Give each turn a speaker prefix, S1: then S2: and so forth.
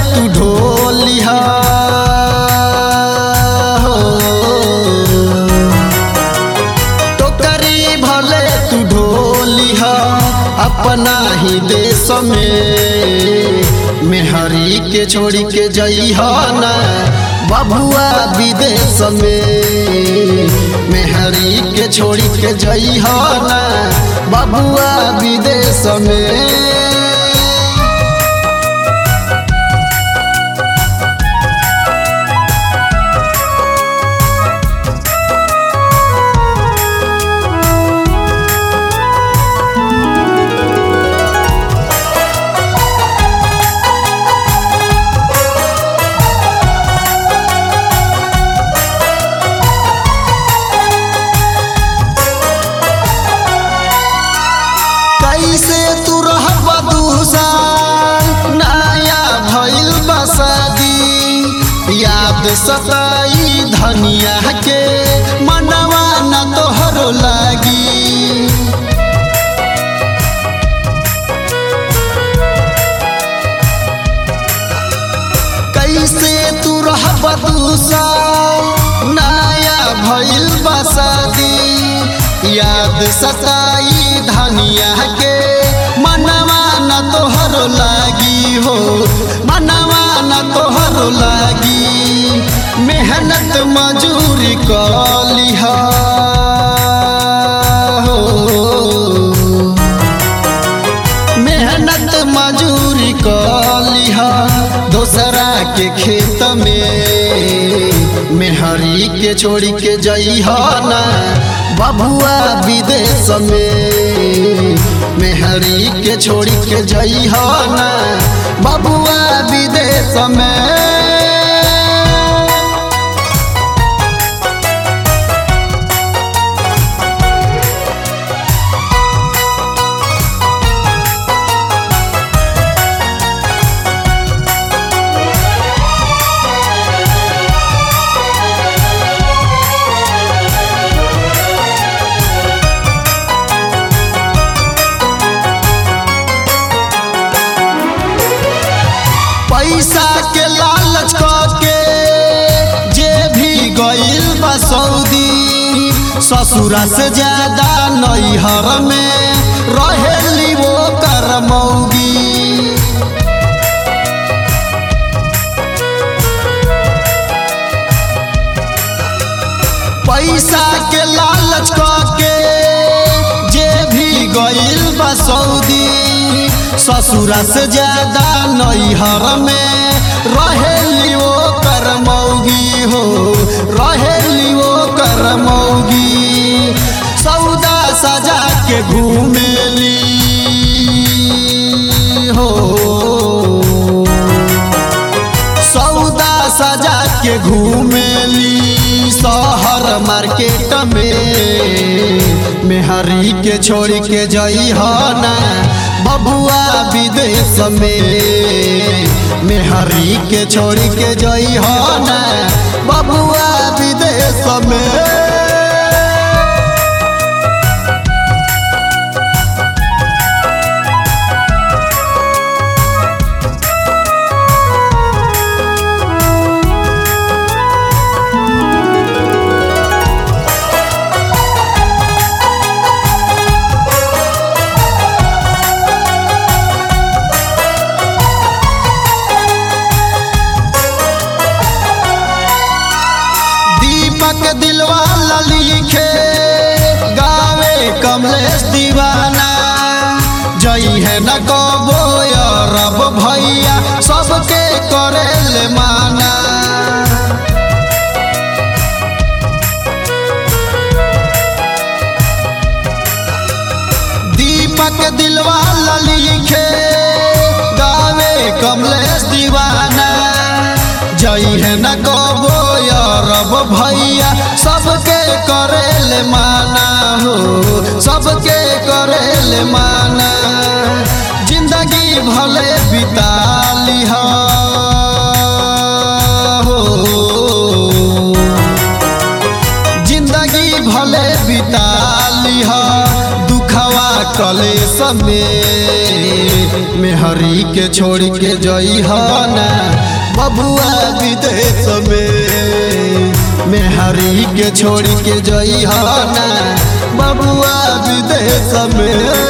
S1: तू ढोलिहा हो टोकरी भले तू ढोलिहा अपना ही देश में मेहरी के छोड़ी के जइहा ना बबुआ विदेश में मेहरी के छोड़ी के जइहा ना बबुआ विदेश में कैसे तू रहबा दूसान नया भइल बसादी याद सताई धनिया के मनवा न तोहरो लागी कैसे तू रहबा दूसान नया भइल बसादी याद सताई धनिया के मनवा न तोहरो लागी हो मनवा न तोहरो लागी मेहनत मजूरी कलिहा हो मेहनत मजूरी कलिहा दोसरा के खेत में मेहरी के छोड़ी के जइहा ना बबुआ विदेश में मेहरी के छोड़ी के जइहा ना बबुआ विदेश में पैसा के लालच के जे भी गइल बा सऊदी ससुरा से ज्यादा नैहर में रहेली वो करमौगी पैसा के लालच के जे भी गइल बा सऊदी ससुरा से ज्यादा नैहर में रहेली वो करमौगी हो रहेली वो करमौगी सौदा सजा के घूमेली हो सौदा सजा के घूमेली शहर मार्केट में मेहरी के छोड़ के जइहा ना बबुआ विदेश में मेहरी के छोड़ के जइहा ना बबुआ विदेश में दीपक दिलवाला लिखे गावे कमलेश दीवाना जई है न कबो रब भैया सबके करेले माना दीपक दिलवाला लिखे गावे कमलेश दीवाना जई है न कबो रब भैया सबके करेले माना हो सबके करेले माना जिंदगी भले बिता लिहा हो जिंदगी भले बिता लिहा दुखवा कलेस में मेहरी के छोड़ के जई ना बबुआ विदेश में मेहरी के छोड़ के जई ना बबुआ विदेश में